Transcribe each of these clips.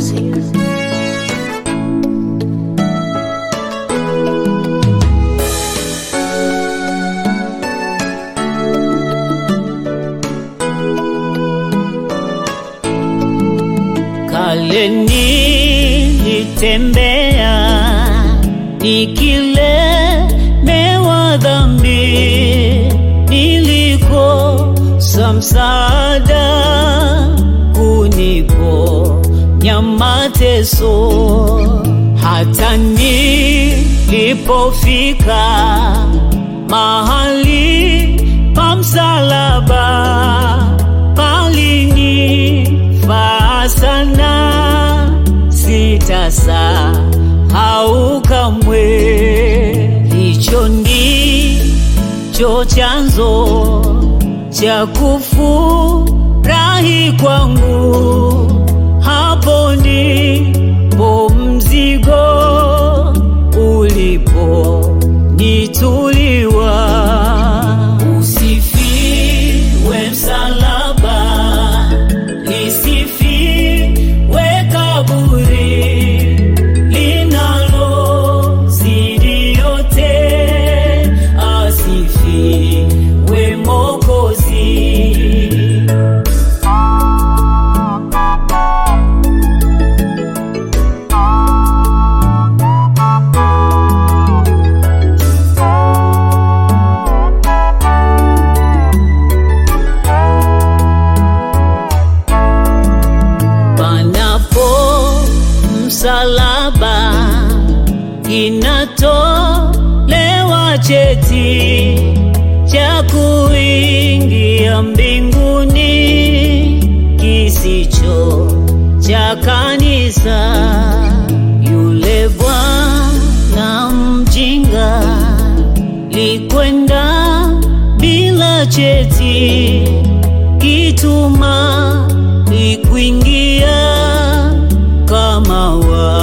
music. Kale nilitembea nikilemewa dhambi, nilikosa msaada kuniponya mateso, hata nilipofika mahali pa msalaba palinifaa sana, sitasahau kamwe. Hicho ndicho chanzo cha kufurahi kwangu, hapo ndipo mzigo uliponituliwa. Usifiwe msalaba, lisifiwe kaburi linalozidi yote, asifiwe Mwokozi. panapo msalaba inatolewa cheti cha kuingia mbinguni kisicho cha kanisa. Yule bwana mjinga likwenda bila cheti kituma likuingia kama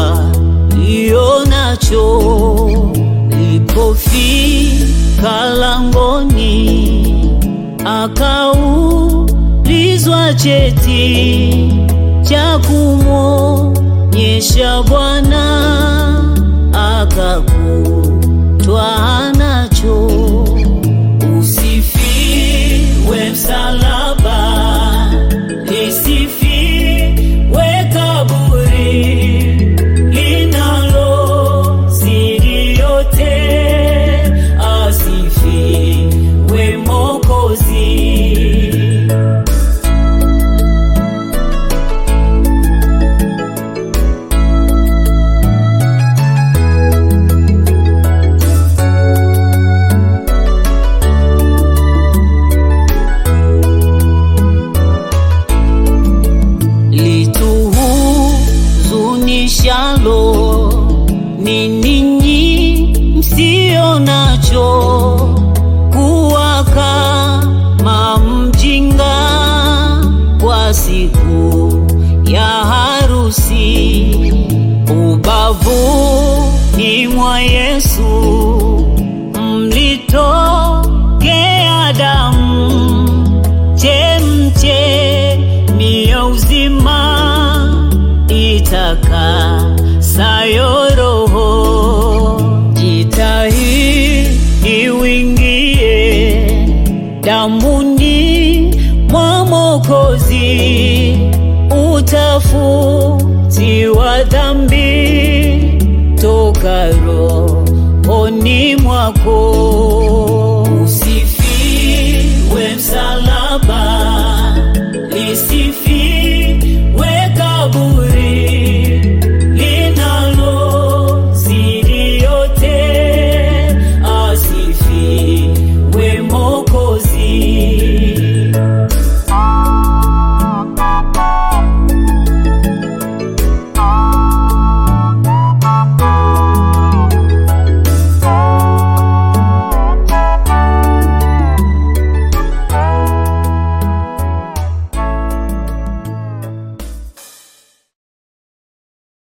walionacho. Lipofika langoni, akaulizwa cheti cha kumwonyesha Bwana, akakutwa nacho. Usifiwe msalaba, lisifiwe kaburi linalozidi yote, asifiwe Mwokozi. lituhuzunishalo ni ninyi msio nacho kuwa kama mjinga kwa siku ya harusi ubavuni mwa Yesu mlitokea damu chemchemi ya uzima itakasayo roho. Jitahidi uingie damuni mwa Mwokozi, utafutiwa dhambi toka rohoni mwako. Usifiwe msalaba, lisifiwe